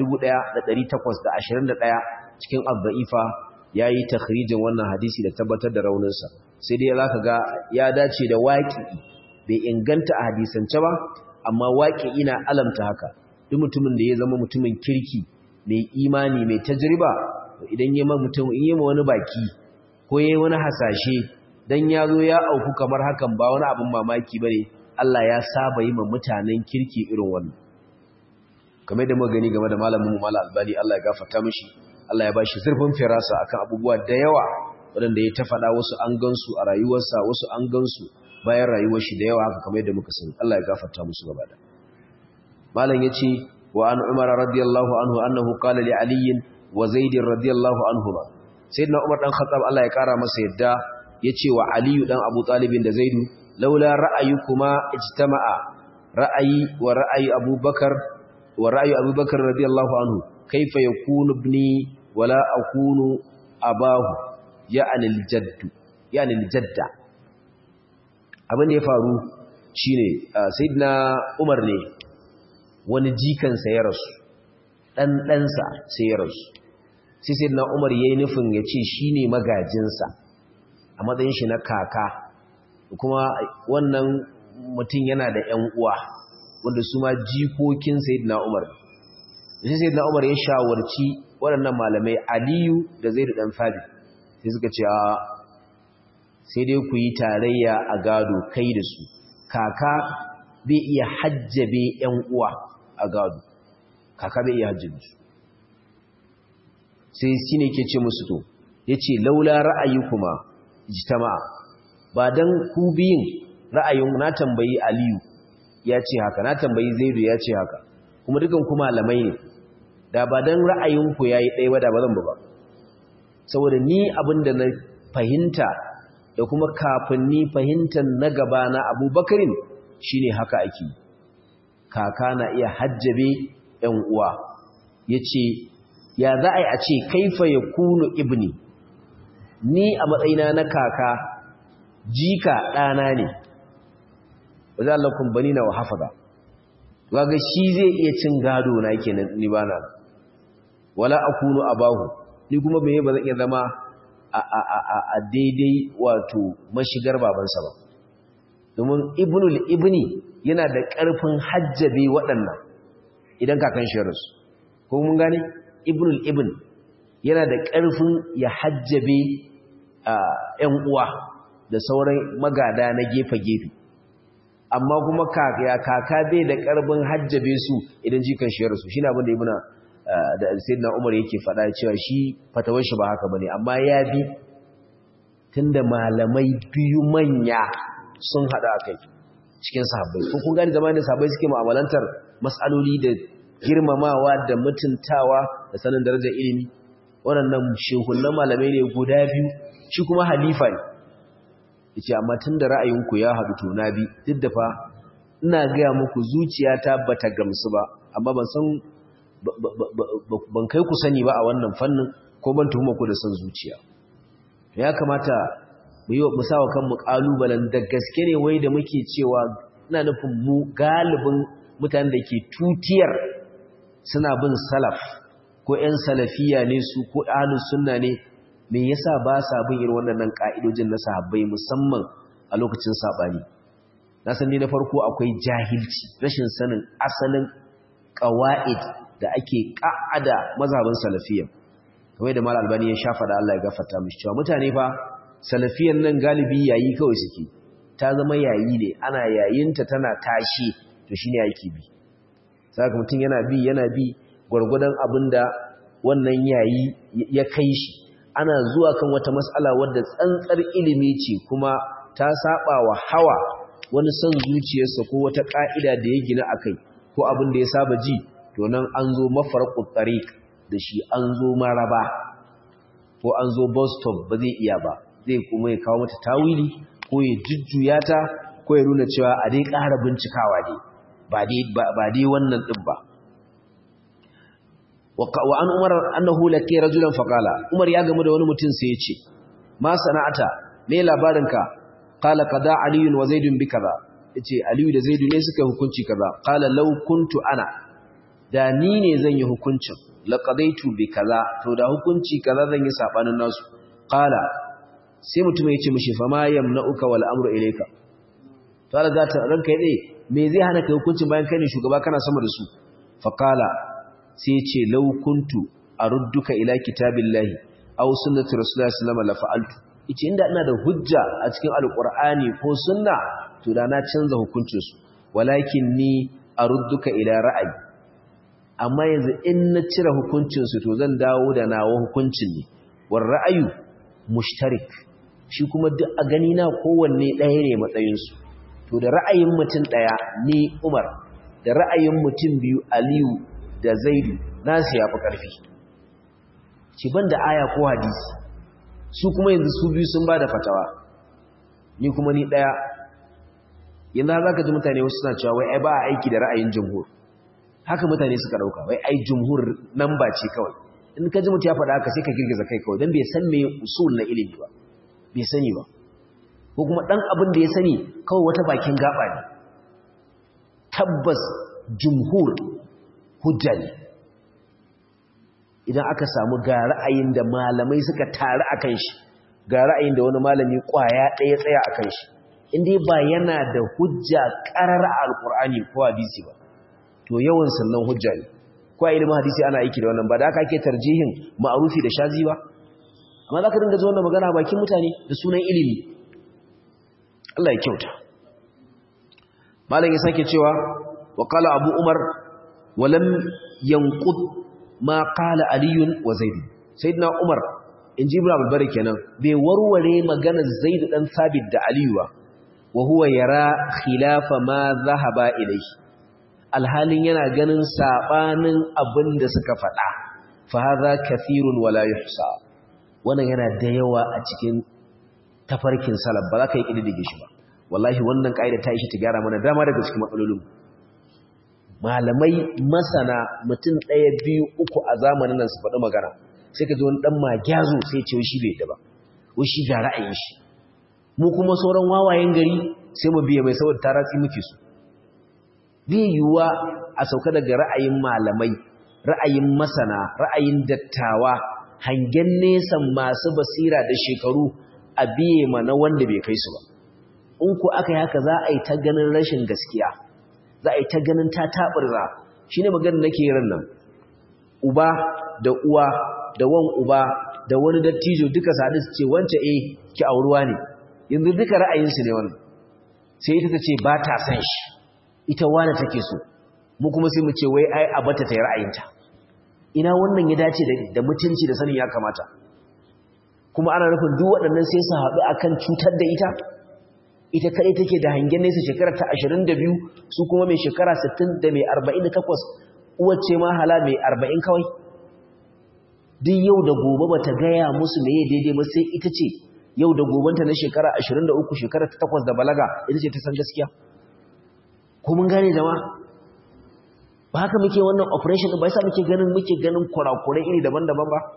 1821 cikin abba'ifa ya yi takhrijin wannan hadisi da tabbatar da rauninsa sai dai za ka ga ya dace da waƙi bai inganta a hadisance ba amma waƙi ina alamta haka duk mutumin da ya zama mutumin kirki mai imani mai tajriba idan yi ma mutum in yi ma wani baki ko yi wani hasashe dan yazo ya auku kamar hakan ba wani abin mamaki bane Allah ya saba yi ma mutanen kirki irin wannan kamar da muka gani game da malamin mu Malam Albani Allah ya gafarta mishi Allah ya bashi zurfin firasa akan abubuwa da yawa waɗanda ya ta faɗa wasu an gansu a rayuwarsa wasu an gansu bayan rayuwar shi da yawa haka kamar yadda muka sani Allah ya gafarta musu gaba da malam yace wa an Umar radiyallahu anhu annahu qala li Ali wa Zaid radiyallahu anhuma sayyidina Umar dan Khattab Allah ya kara masa yadda yace wa Ali dan Abu Talib da Zaid laula ra'ayukuma ijtama'a ra'ayi wa ra'ayi Abu Bakar wa ra'ayi Abu Bakar radiyallahu anhu kaifa yakunu ibni wala akunu abahu ya'ni al-jadd ya'ni al-jadda abin da ya faru shine sayyidina Umar ne wani jikansa ya rasu dan ɗansa sai ya rasu sai sayyidina Umar yayi nufin ya ce shine magajinsa a matsayin shi na kaka kuma wannan mutum yana da ƴan uwa wanda su ma jikokin sayyidina Umar sai sayyidina Umar ya shawarci waɗannan malamai Aliyu da Zaid dan Thabit sai suka ce a sai dai ku yi tarayya a gado kai da su kaka bai iya hajjabe ƴan uwa a gado kaka bai iya hajjabe su sai shine ke ce musu to yace laula ra'ayikuma ijtama'a ba dan ku biyin ra'ayin na tambayi Aliyu ya ce haka na tambayi Zaidu ya ce haka kuma dukan ku malamai ne da ba dan ra'ayinku yayi ɗaya ba da ba zan ba saboda ni abinda na fahimta da kuma kafin ni fahimtar na gaba na abubakarin shi ne haka ake kaka na iya hajjabe ‘yan uwa ya ce ya za a yi a ce kaifa ya kunu ibni ni a matsayina na kaka jika ɗana ne ba za Allah kumbani na wa hafaza waga shi zai iya cin gado na ke ni ba na wala akunu abahu ni kuma bai ba zan iya zama a daidai wato mashigar babansa ba domin ibnul ibni yana da ƙarfin hajjabe waɗannan idan kakan shi rasu ko mun gane ibnul ibn yana da ƙarfin ya hajjabe ‘yan uwa da sauran magada na gefe-gefe amma kuma kaka bai da ƙarfin hajjabe su idan jikan shi rasu shi na abin da ibina da sayyidina Umar yake faɗa cewa shi fatawar shi ba haka bane amma ya bi tunda malamai biyu manya sun hada akai cikin sahabbai ko kun gani zamanin sahabbai suke mu'amalantar mas'aloli da girmamawa da mutuntawa da sanin darajar ilimi waɗannan shehunan malamai ne guda biyu shi kuma halifa ne yace amma tunda ra'ayinku ya haɗu to na bi duk da fa ina ga muku zuciyata bata gamsu ba amma ban san ban kai ku sani ba a wannan fannin ko ban tuhuma ku da son zuciya ya kamata mu yi mu sawa kanmu kalubalen da gaske ne wai da muke cewa ina nufin mu galibin mutanen da ke tutiyar suna bin salaf ko ƴan salafiya ne su ko ahlus sunna ne me yasa ba sa bin irin wannan ka'idojin na sahabbai musamman a lokacin sabani na san ni na farko akwai jahilci rashin sanin asalin qawaid da ake ƙa'ada mazhabin salafiya kamar da mal albani ya shafa da Allah ya gafarta mishi cewa mutane fa salafiyan nan galibi yayi kawai suke ta zama yayi ne ana yayinta tana tashi to shine yake bi saka mutum yana bi yana bi gurgudan abinda wannan yayi ya kai shi ana zuwa kan wata mas'ala wadda tsantsar ilimi ce kuma ta saba wa hawa wani son zuciyarsa ko wata ka'ida da ya gina akai ko abin da ya saba ji to nan an zo mafarqut tariq da shi an zo maraba ko an zo bus stop ba zai iya ba zai kuma ya kawo mata tawili ko ya jujjuya ta ko ya nuna cewa a dai ƙara bincikawa dai ba dai ba dai wannan din ba wa an umar annahu laki rajulan faqala umar ya gamu da wani mutum sai ya ce ma sana'ata me labarinka qala qada aliyun wa zaidun bi kaza yace aliyu da zaidu ne suka hukunci kaza qala law kuntu ana da ni ne zan yi hukuncin laqadaitu bi kaza to da hukunci kaza zan yi sabanin nasu qala sai mutum ya ce mishi fa ma yamna'uka wal amru ilayka to Allah zata ranka yade me zai hana kai hukuncin bayan kai ne shugaba kana sama da su fa qala sai ya ce law kuntu arudduka ila kitabillahi aw sunnati rasulillahi sallallahu alaihi wasallam la fa'altu yace inda ina da hujja a cikin alqur'ani ko sunna to da na canza hukuncin su walakin ni arudduka ila ra'ayi amma yanzu in na cire hukuncin su to zan dawo da nawa hukuncin ne war ra'ayu mushtarik shi kuma duk a gani na kowanne ɗaya ne matsayin su to da ra'ayin mutum ɗaya ni Umar da ra'ayin mutum biyu Aliyu da Zaidu nasu yafi ƙarfi ci ban da aya ko hadisi su kuma yanzu su biyu sun ba da fatawa ni kuma ni ɗaya yanzu za ka ji mutane wasu suna cewa wai ai ba a aiki da ra'ayin jumhur haka mutane suka ɗauka wai ai jumhur nan ba ce kawai in ka ji mutu ya faɗa haka sai ka girgiza kai kawai don bai san me usul na ilimi ba bai sani ba ko kuma ɗan abin da ya sani kawai wata bakin gaba ne tabbas jumhur hujja ne idan aka samu ga ra'ayin da malamai suka taru a kan shi ga ra'ayin da wani malami kwaya ɗaya tsaya a kan shi inda ba yana da hujja ƙarar alƙur'ani ko hadisi ba to yawan sannan hujja ne ko a ilimin hadisi ana aiki da wannan ba da aka ake tarjihin ma'arufi da shazi ba amma za ka dinga ji wannan magana bakin mutane da sunan ilimi Allah ya kyauta malam ya sake cewa wa qala abu umar walam yanqud ma qala aliyun wa zaid sayyidina umar in ji ibrahim bari kenan bai warware maganar zaid dan sabit da aliyu ba wa huwa yara khilafa ma zahaba ilayhi alhalin yana ganin sabanin abin da suka faɗa fa hadha kathirun wala yuhsa wannan yana da yawa a cikin tafarkin salaf ba za ka yi kididdige shi ba wallahi wannan kaida ta ishi ta gyara mana dama daga cikin matsalolin malamai masana mutum ɗaya biyu uku a zamanin nan su faɗi magana sai ka ji wani ɗan magyazo sai ce shi bai da ba wai shi ga ra'ayin shi mu kuma sauran wawayen gari sai mu biya mai saboda taratsi muke su bai yiwuwa a sauka daga ra'ayin malamai ra'ayin masana ra'ayin dattawa hangen nesan masu basira da shekaru a biye mana wanda bai kai su ba in ku aka yi haka za a yi ta ganin rashin gaskiya za a yi ta ganin ta taɓarza shi ne maganin nake ran nan uba da uwa da wan uba da wani dattijo duka sadu su ce wance eh ki auruwa ne yanzu duka ra'ayinsu ne wannan sai ita ta ce ba ta san shi ita wane take so mu kuma sai mu ce wai ai a bata ta yi ra'ayinta ina wannan ya dace da mutunci da sanin ya kamata kuma ana nufin duk waɗannan sai su haɗu akan cutar da ita ita kaɗai take da hangen nesa shekara ta 22 su kuma mai shekara 60 da mai 48 uwace ma hala mai 40 kawai duk yau da gobe bata gaya musu meye daidai ba sai ita ce yau da gobanta na shekara 23 shekara ta 8 da balaga ita ce ta san gaskiya ko mun gane jama'a ba haka muke wannan operation ba yasa muke ganin muke ganin kurakurai iri daban-daban ba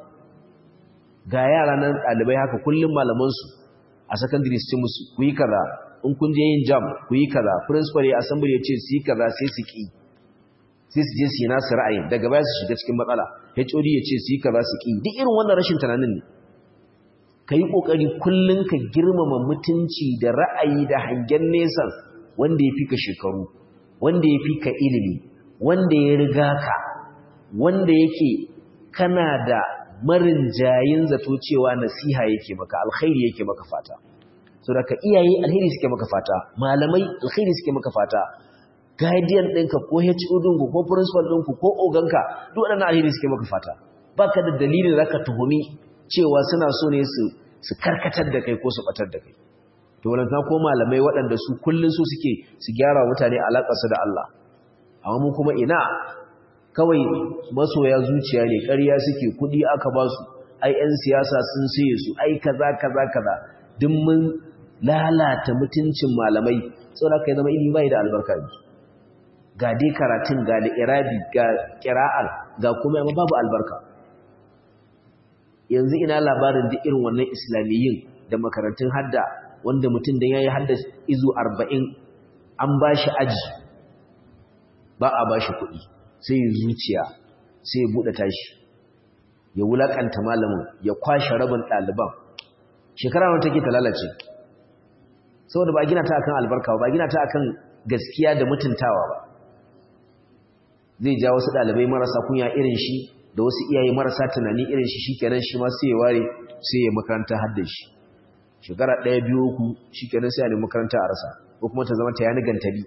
ga yara nan ɗalibai haka kullum malamansu a secondary su ce musu ku yi kaza in kun je yin jam ku yi kaza principal ya assembly ya ce su yi kaza sai su ki sai su je su yi nasu ra'ayin daga baya su shiga cikin matsala HOD ya ce su yi kaza su ki duk irin wannan rashin tunanin ne ka yi ƙoƙari kullum ka girmama mutunci da ra'ayi da hangen nesa wanda ya fi ka shekaru wanda ya fi ka ilimi wanda ya riga ka wanda yake kana da marin jayin zato cewa nasiha yake maka alkhairi yake maka fata so da ka iyaye alkhairi suke maka fata malamai alkhairi suke maka fata guardian ɗinka ko HOD ɗinku ko principal ɗinku ko oganka duk waɗannan alkhairi suke maka fata baka da dalilin da zaka tuhumi cewa suna so ne su su karkatar da kai ko su batar da kai to wannan ko malamai waɗanda su kullun su suke su gyara mutane alaƙarsu da Allah amma mu kuma ina kawai masoya zuciya ne ƙarya suke kuɗi aka ba su ai 'yan siyasa sun siye su ai kaza kaza kaza duk mun lalata mutuncin malamai saboda kai zama ilimi bai da albarka ne ga dai karatun ga da irabi ga qira'al ga kuma babu albarka yanzu ina labarin duk irin wannan islamiyyin da makarantun hadda wanda mutum da yayi hadda izu 40 an bashi aji ba a bashi kuɗi sai zuciya sai ya buɗe tashi ya wulakanta malamin ya kwashe rabin ɗaliban shekara wata take ta lalace saboda ba gina ta akan albarka ba gina ta akan gaskiya da mutuntawa ba zai ja wasu ɗalibai marasa kunya irin shi da wasu iyaye marasa tunani irin shi shikenan shi ma sai ya ware sai ya makaranta hadda shi shekara ɗaya biyu uku shi kenan sai a nemi makaranta a rasa ko kuma ta zama ta yani gantali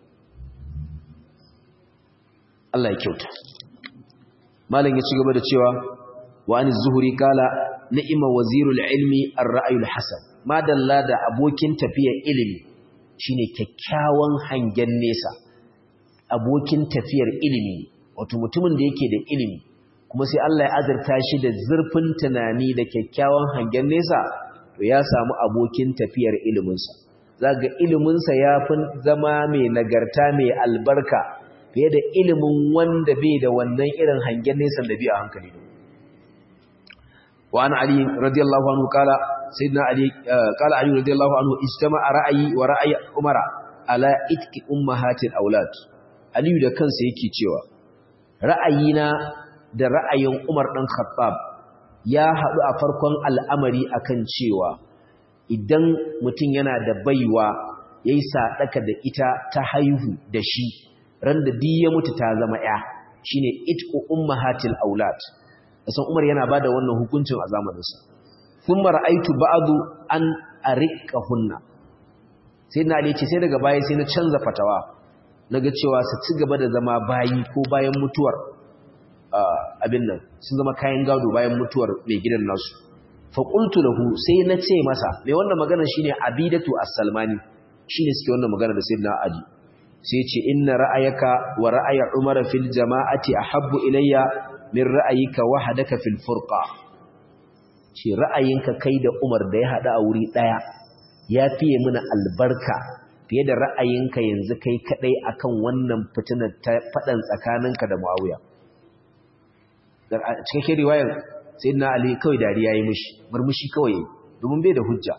Allah ya kyauta malam ya ci gaba da cewa wa an zuhuri kala ni'ima wazirul ilmi ar-ra'yul hasan madalla da abokin tafiyar ilimi shine kyakkyawan hangen nesa abokin tafiyar ilimi wato mutumin da yake da ilimi kuma sai Allah ya azurta shi da zurfin tunani da kyakkyawan hangen nesa to ya samu abokin tafiyar iliminsa zaga iliminsa ya fi zama mai nagarta mai albarka fiye da ilimin wanda bai da wannan irin hangen nesa da biya hankali da wa an ali radiyallahu anhu kala sayyidina ali kala ali radiyallahu anhu ijtama'a ra'ayi wa ra'ayi umara ala itki ummahatil aulad ali da kansa yake cewa ra'ayina da ra'ayin umar dan khattab ya haɗu a farkon al'amari akan cewa idan mutum yana da baiwa yayi sadaka da ita ta haihu da shi ran da duk ya mutu ta zama ya shine itqu ummahatil aulad san Umar yana bada wannan hukuncin a zamanin sa thumma ra'aytu ba'du an ariqahunna sai na ce sai daga baya sai na canza fatawa naga cewa su ci gaba da zama bayi ko bayan mutuwar abin nan sun zama kayan gado bayan mutuwar mai gidan nasu fa qultu lahu sai na ce masa mai wannan magana shine abidatu as-salmani shine suke wannan magana da sayyidina ali sai ce inna ra'ayaka wa ra'aya umar fil jama'ati ahabbu ilayya min ra'ayika wahdaka fil furqa ce ra'ayinka kai da umar da ya hada a wuri daya ya fiye mana albarka fiye da ra'ayinka yanzu kai kadai akan wannan fitinar ta fadan tsakaninka da muawiya dan cikin riwayar sayyidina ali kawai dariya yayi mishi murmushi kawai domin bai da hujja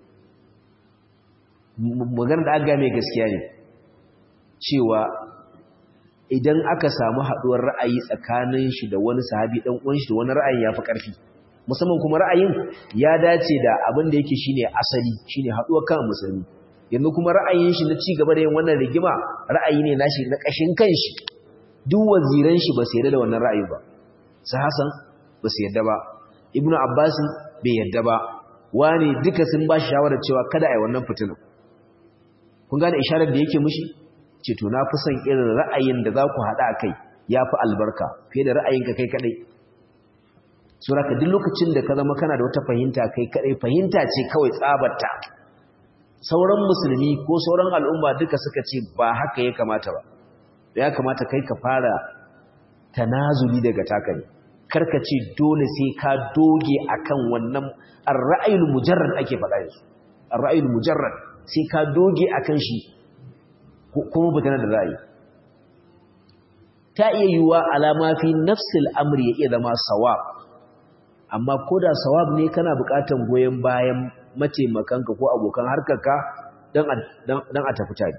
magana da aga mai gaskiya ne cewa idan aka samu haduwar ra'ayi tsakanin shi da wani sahabi dan uwan shi da wani ra'ayi yafi karfi musamman kuma ra'ayin ya dace da abin da yake shine asali shine haduwar kan musulmi yanzu kuma ra'ayin shi na ci gaba da yin wannan rigima ra'ayi ne nashi na kashin kanshi duk waziran shi ba su yarda da wannan ra'ayi ba su Hassan ba su yarda ba Ibnu Abbas bai yarda ba wani duka sun ba shi shawara cewa kada a yi wannan fitinan kun gane isharar da yake mushi ce to na fi son irin ra'ayin da za ku haɗa a kai ya fi albarka fiye da ra'ayinka kai kaɗai sura ka duk lokacin da ka zama kana da wata fahimta kai kaɗai fahimta ce kawai tsabarta sauran musulmi ko sauran al'umma duka suka ce ba haka ya kamata ba ya kamata kai ka fara tanazuli daga taka ne karka ce dole sai ka doge akan wannan ar-ra'ayul mujarrad ake faɗa yanzu ar-ra'ayul mujarrad sai ka doge akan shi kuma butana da ra'ayi ta iya yiwuwa alama fi nafsil amri ya iya zama sawab amma ko da sawab ne kana buƙatar goyon bayan mataimakanka ko abokan harkarka don a tafi tare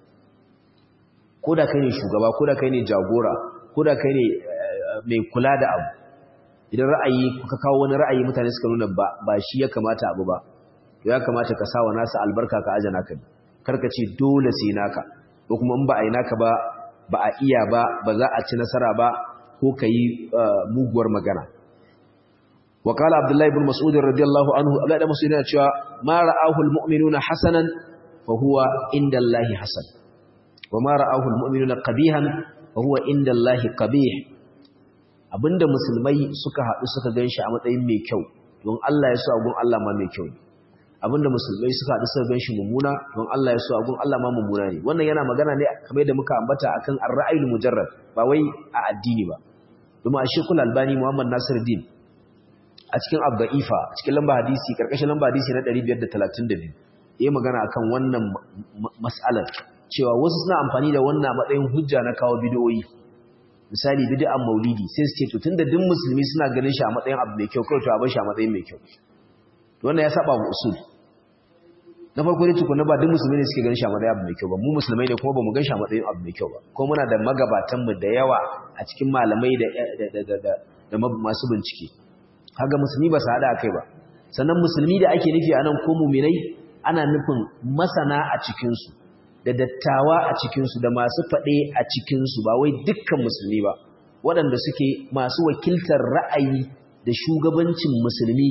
ko da kai ne shugaba ko da kai ne jagora ko da kai ne mai kula da abu idan ra'ayi ka kawo wani ra'ayi mutane suka nuna ba shi ya kamata abu ba ya kamata ka sawa nasa albarka ka ajana ka karka ce dole sai naka ko kuma in ba a yi naka ba ba a iya ba ba za a ci nasara ba ko ka yi muguwar magana wa kala abdullahi ibn mas'ud radiyallahu anhu abdullahi ibn mas'ud yana cewa ma ra'ahu almu'minuna hasanan fa huwa inda allahi hasan wa ma ra'ahu almu'minuna qabihan fa huwa inda allahi qabih abinda musulmai suka haɗu suka ganshi a matsayin mai kyau don Allah ya so agun Allah ma mai kyau abinda musulmai suka haɗu suka ganshi mummuna don Allah ya so agun Allah ma mummuna ne wannan yana magana ne kamar da muka ambata akan ar-ra'ayul mujarrad ba wai a addini ba domin a shekul albani muhammad nasiruddin a cikin abda'ifa a cikin lamba hadisi karkashin lamba hadisi na 532 yayi magana akan wannan mas'alar cewa wasu suna amfani da wannan matsayin hujja na kawo bidiyoyi misali bid'an maulidi sai su ce to tunda duk musulmi suna ganin shi a matsayin abu mai kyau kawai to a bar shi a matsayin mai kyau wannan ya saba wa usul na farko dai tukuna ba duk musulmi ne suke ganin shi a matsayin abu mai kyau ba mu musulmai ne kuma ba mu gan shi a matsayin abu mai kyau ba ko muna da magabatan mu da yawa a cikin malamai da da da da masu bincike kaga musulmi ba su hada kai ba sannan musulmi da ake nufi anan ko mu'minai ana nufin masana a cikin su da dattawa a cikin su da masu fade a cikin su ba wai dukkan musulmi ba waɗanda suke masu wakiltar ra'ayi da shugabancin musulmi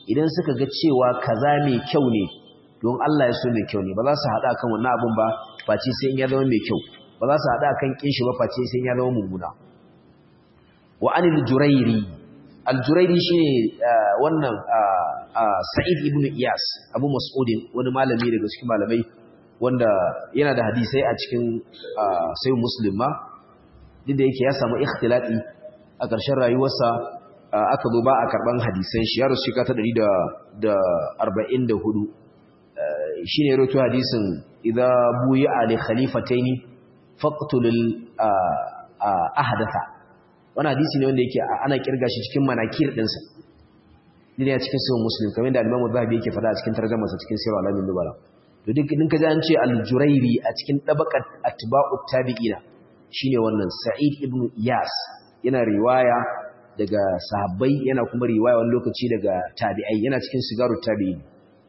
idan suka ga cewa kaza mai kyau ne don Allah ya so mai kyau ne ba za su haɗa kan wannan abun ba face sai ya zama mai kyau ba za su haɗa kan kin shi ba face sai ya zama mummuna wa anil jurairi al jurairi shine wannan sa'id ibn iyas abu mas'udin wani malami daga cikin malamai wanda yana da hadisai a cikin sai muslim ma duk da yake ya samu ikhtilati a ƙarshen rayuwarsa aka zo ba a karban hadisan shi ya rasu shika ta 144 shi ne roto hadisin idza buyi ali khalifataini faqtulul ahdatha wannan hadisi ne wanda yake ana kirga shi cikin manakir dinsa ne a cikin sahih muslim kamar da Imam Zahabi yake fada a cikin tarjumarsa cikin sirr alamin nubala to duk din kaji an ce al-jurairi a cikin dabaqat atba'ut tabi'ina shine wannan sa'id ibn iyas yana riwaya daga sahabbai yana kuma riwaya wani lokaci daga tabi'ai yana cikin sigarut tabi'in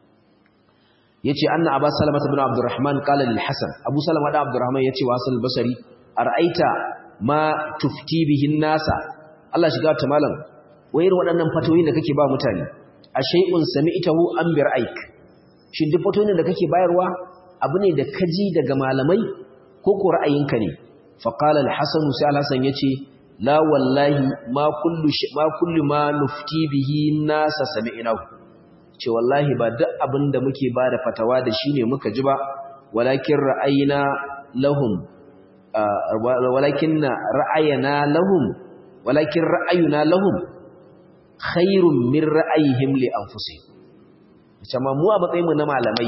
yace anna aba salama ibn abdurrahman qala lil hasan abu salama da abdurrahman yace wa hasan al-basri ara'aita ma tufti bihi nasa Allah shiga ta malam wayar waɗannan fatoyin da kake ba mutane a shay'un sami'tahu an bi ra'ayk shin duk fatoyin da kake bayarwa abu ne da kaji daga malamai ko ko ra'ayinka ne fa qala al-hasan sai al-hasan yace la wallahi ma kullu ma kullu ma nufti bihi nasa sami'nahu ce wallahi ba duk abin da muke ba da fatawa da shi ne muka ji ba walakin ra'ayina lahum walakin ra'ayina lahum walakin ra'ayuna lahum khairun min ra'ayihim li anfusihim kuma mu a matsayin mu na malamai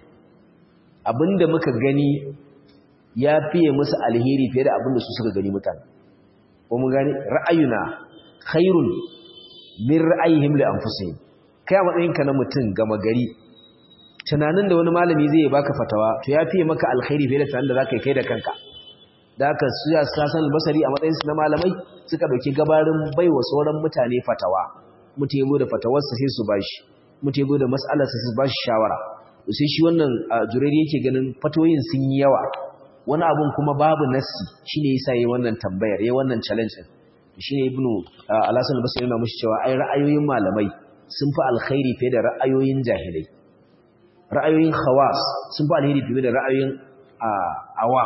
abinda muka gani ya fiye musu alheri fiye da abinda su suka gani mutane ko mun gani ra'ayuna khairun min ra'ayihim li anfusihim kai a matsayinka na mutum gama gari tunanin da wani malami zai baka fatawa to ya fiye maka alkhairi fiye da tunanin da zaka kai da kanka da haka su ya sasan albasari a matsayin su na malamai suka dauki gabarin baiwa sauran mutane fatawa mutum ya da fatawarsa sai su bashi mutum ya da mas'alarsa sai su bashi shawara to sai shi wannan jureri yake ganin fatoyin sun yi yawa wani abun kuma babu nassi shine yasa yayi wannan tambayar yayi wannan challenge din shine ibnu al-hasan al-basri yana mushi cewa ai ra'ayoyin malamai sun fi alkhairi fiye da ra'ayoyin jahilai ra'ayoyin khawas sun fi alkhairi fiye da ra'ayoyin awam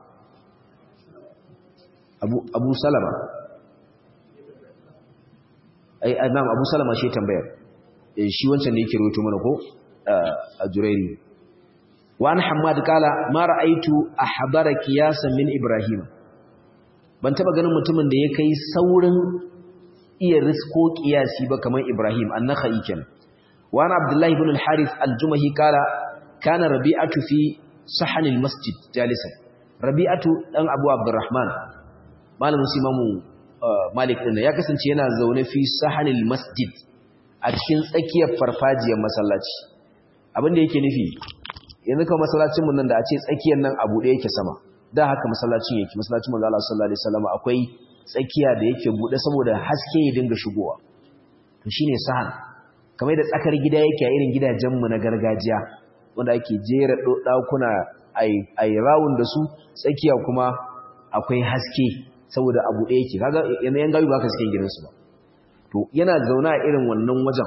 abu abu salama ai imam abu salama shi tambayar shi wancan da yake rawaito mana ko a jurairi wa an hammad kala ma ra'aitu ahbara qiyasan min ibrahim ban taba ganin mutumin da ya kai saurin iya risko kiyasi ba kamar Ibrahim an-Nakhai kenan wa ana Abdullah ibn al-Harith al-Jumahi kala kana Rabi'atu fi sahan al-masjid jalisan Rabi'atu dan Abu Abdurrahman malamin Imamu Malik din ya kasance yana zaune fi sahan al-masjid a cikin tsakiyar farfajiyar masallaci abin da yake nufi yanzu kuma masallacin mun nan da a ce tsakiyar nan abu da yake sama da haka masallacin yake masallacin manzo Allah sallallahu alaihi wasallam akwai tsakiya da yake bude saboda haske ya dinga shigowa to shine sahan kamar da tsakar gida yake a irin gidajen mu na gargajiya wanda ake jera dakuna ai ai rawun da su tsakiya kuma akwai haske saboda abu da yake kaga yanzu yan gayu ba ka cikin gidansu ba to yana zauna a irin wannan wajen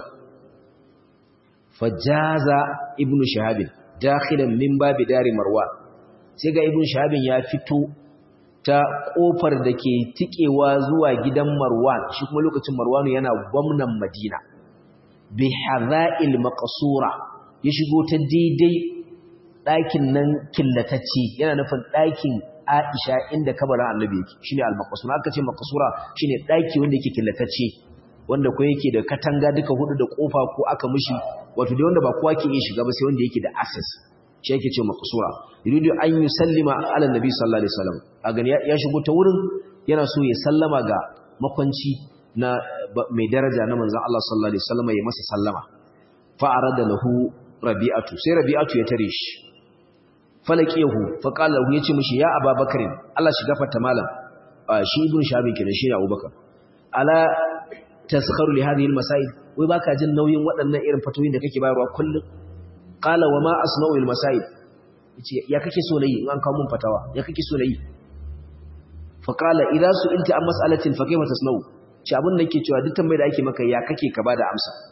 fajaza ibnu shahab dakhilan min babi dari marwan sai ga ibnu shahab ya fito ta kofar da ke tikewa zuwa gidan Marwan shi kuma lokacin Marwanu yana gwamnan Madina bi hadha'il maqsura ya shigo ta daidai ɗakin nan killatacce yana nufin ɗakin Aisha inda kabarin Annabi yake shine al-maqsura aka ce maqsura shine ɗaki wanda yake killatacce wanda ko yake da katanga duka hudu da kofa ko aka mishi wato dai wanda ba kowa ke iya shiga ba sai wanda yake da access shi yake ce maqsura yuridu an yusallima ala nabi sallallahu alaihi wasallam a gani ya shigo ta wurin yana so ya sallama ga makwanci na mai daraja na manzon Allah sallallahu alaihi wasallam ya masa sallama fa arada lahu rabi'atu sai rabi'atu ya tare shi falaqiyahu fa qala lahu yace mishi ya ababakarin Allah shi gafarta malam shi ibn shabi kenan shi abubakar ala taskharu li hadhihi almasail wai baka jin nauyin waɗannan irin fatoyin da kake bayarwa kullum qala wa ma asna'u almasail yace ya kake so nayi in an kawo mun fatawa ya kake so nayi fa qala idza su'ilta an mas'alatin fa kayfa tasna'u shi abin da yake cewa duk tambayar da ake maka ya kake ka bada amsa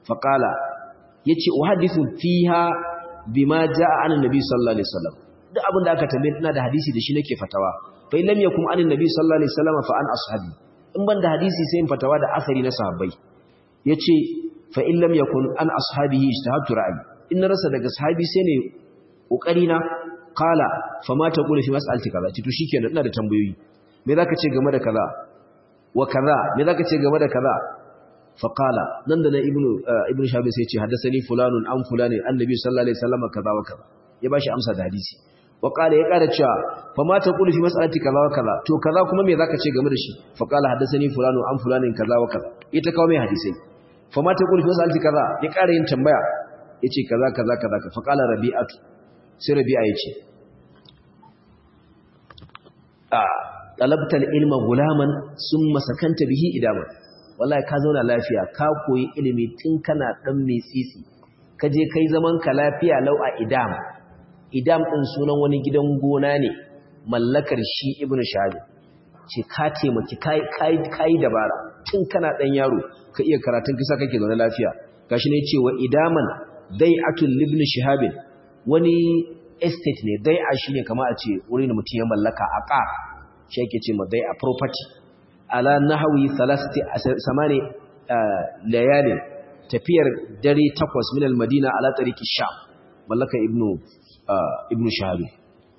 faqala yace uhadithu fiha bima jaa an annabi sallallahu alaihi wasallam duk abin da aka tambaye ina da hadisi da shi nake fatawa fa lam yakum an annabi sallallahu alaihi wasallam fa an ashabi in ban da hadisi sai in fatawa da asari na sahabbai yace fa in lam yakun an ashabihi ijtahadtu ra'yi in rasa daga sahabi sai ne kokari na qala fa ma taqulu fi mas'alati kaza to shikenan ina da tambayoyi me zaka ce game da kaza wa kaza me zaka ce game da kaza fa qala nan da na ibnu ibnu shabi sai ce haddathani fulanun an fulanin annabi sallallahu alaihi wasallam kaza wa kaza ya bashi amsa da hadisi wa qala ya kada cewa fa ma taqulu fi mas'alati kaza wa kaza to kaza kuma me zaka ce game da shi fa qala haddathani fulanun an fulanin kaza wa kaza ita kawo mai hadisi fa ma taqulu fi mas'alati kaza ya ƙara yin tambaya yace kaza kaza kaza fa qala rabi'atu sai rabi'a yace a talabtal ilma gulaman summa sakanta bihi idama wallahi ka zauna lafiya ka koyi ilimi tun kana dan mai tsitsi ka je kai zaman ka lafiya lau a idam idam din sunan wani gidan gona ne mallakar shi ibnu shabi ce ka taimaki kai kai kai dabara tun kana dan yaro ka iya karatun kisa kake zaune lafiya gashi ne cewa idaman dai'atul ibn shihabin wani estate ne dai'a shine kamar a ce wurin mutum ya mallaka aqa shi yake ce ma dai'a property ala nahwi thalathati samani layali tafiyar dare takwas min al-madina ala tariqi sham mallaka ibnu ibnu shahabin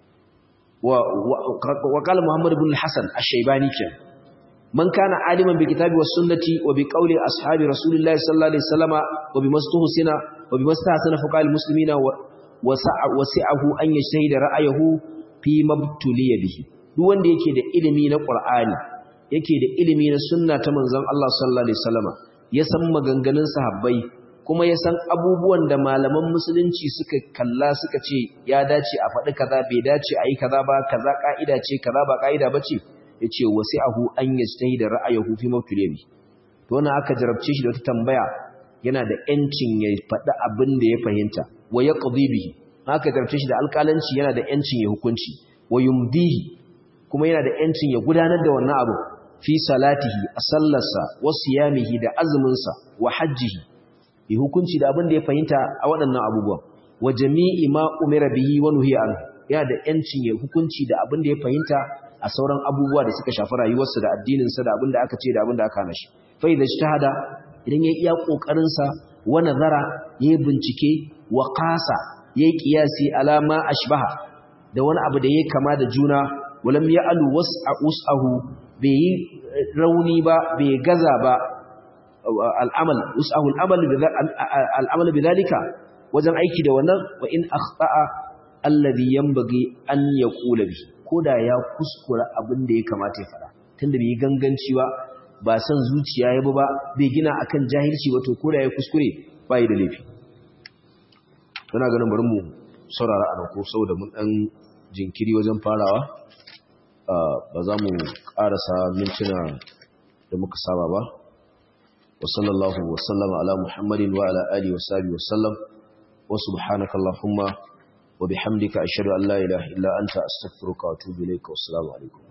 wa wa qala muhammad ibn al-hasan ash-shaybani kenan من كان عالما بكتاب والسنة وبقول أصحاب رسول الله صلى الله عليه وسلم وبما استحسن وبما استحسن فقال المسلمين وسعه أن يجتهد رأيه فيما ابتلي به duk wanda yake da ilimi na Qur'ani yake da ilimi na sunna ta manzon Allah sallallahu alaihi wasallama ya san maganganun sahabbai kuma ya san abubuwan da malaman musulunci suka kalla suka ce ya dace a faɗi kaza bai dace a yi kaza ba kaza ka'ida ce kaza ba ka'ida ba ce ya ce wasi'ahu an yastahi da ra'ayahu fi mawtulibi to wannan aka jarabce shi da wata tambaya yana da yancin ya faɗi abin da ya fahimta wa yaqdi bihi aka jarabce shi da alƙalanci yana da yancin ya hukunci wa yumdihi kuma yana da yancin ya gudanar da wannan abu fi salatihi a sallarsa wa siyamihi da azuminsa wa hajjihi ya hukunci da abin da ya fahimta a waɗannan abubuwan wa jami'i ma umira bihi wa nuhiya anhu yana da yancin ya hukunci da abin da ya fahimta a sauran abubuwa da suka shafi rayuwarsa da addininsa da abin da aka ce da abin da aka hana shi fa idza ijtahada idan ya iya kokarin sa wa nazara yayi bincike wa qasa yayi qiyasi ala ma ashbaha da wani abu da yayi kama da juna walam ya'alu was'ahu bai yi rauni ba bai gaza ba al'amal us'ahu al'amal al'amal bidalika wajen aiki da wannan wa in akhta'a alladhi yanbaghi an yaqula bihi koda ya kuskura abin da ya kamata ya fada tunda bai ganganci ba ba san zuciya ya ba bai gina akan jahilci ba to koda ya kuskure bai da laifi ina ganin bari mu saurara a nan ko saboda mun dan jinkiri wajen farawa ba za mu karasa mintuna da muka saba ba wa sallallahu wa sallama ala muhammadin wa ala alihi wa sahbihi wa sallam wa subhanaka allahumma وبحمدك أشهد أن لا إله إلا أنت أستغفرك وأتوب إليك والسلام عليكم